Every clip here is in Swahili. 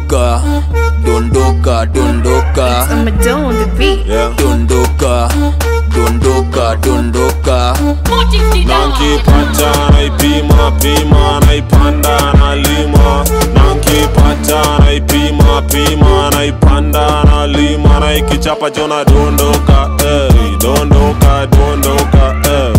dondoka dondoka dondoka I'm a dough on the beat. yeah. dondoka dondoka dondoka nankipata naipima pima naipanda nalima nankipata naipima pima naipanda nalima naikichapa jona dondoka ey, dondoka dondoka ey.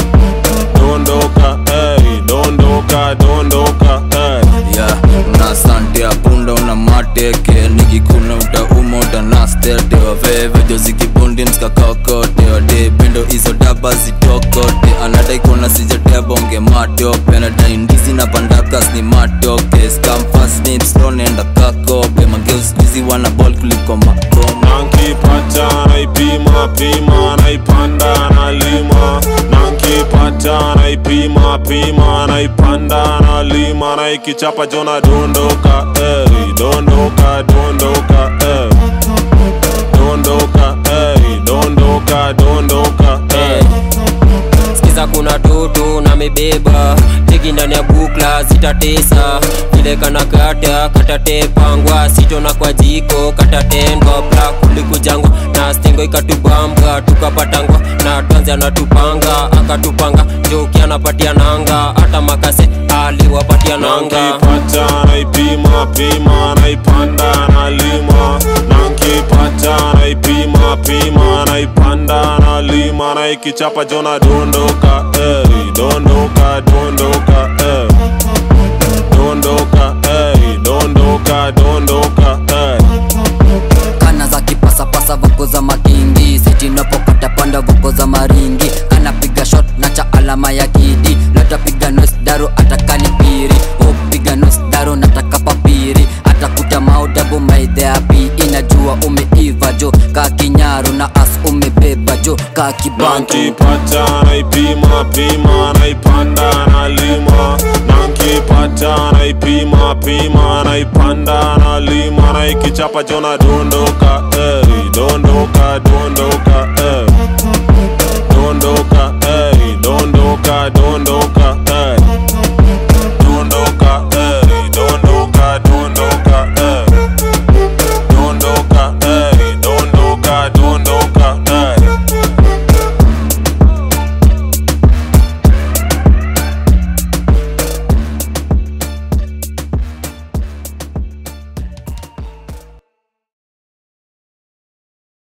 dondoka ey, dondoka dondoka ey. ya una sante ya punda una mateke nikikuna utauma utanastete waveve jozikibundi mskakakote wade pendo hizo daba zitokote anadai kuona sijatebonge matope anadai ndizi na pandakas ni matoke skamfasnipstonenda kakope mageuskizi wana bol kuliko makoma nankipata naipima pima naipanda nalima nankipata naipima pima naipanda nalima naikichapa jona dondoka ey, dondoka dondoka ey. dondoka ey, dondoka dondoka ey. skiza kuna toto na mebeba teki ndani ya bukla zitatesa vile kana kata katatepangwa sitona kwa jiko katatendwa bla kulikujangwa na stengo ikatubambwa tukapatangwa na tanzi anatupanga akatupanga joki anapatia nanga hata makase aliwapatia nanga nankipata naipima pima naipanda nalima nankipata naipima pima naipanda nalima naikichapa jona dondoka ey, dondoka dondoka ey. dondoka ey, dondoka dondoka ey. kana za kipasapasa voko za makingi sitinapokata panda voko za maringi anapiga shot na cha alama ya kidi latapiga nos daro atakalipiri upiga nos daro nataka papiri atakuta maudabu maidheapi inajua umeiva jo ka kinyaro na as umebeba jo ka kibantu nankipata naipima pima naipanda nalima nankipata naipima pima naipanda nalima naikichapa jona dondoka ey, dondoka dondoka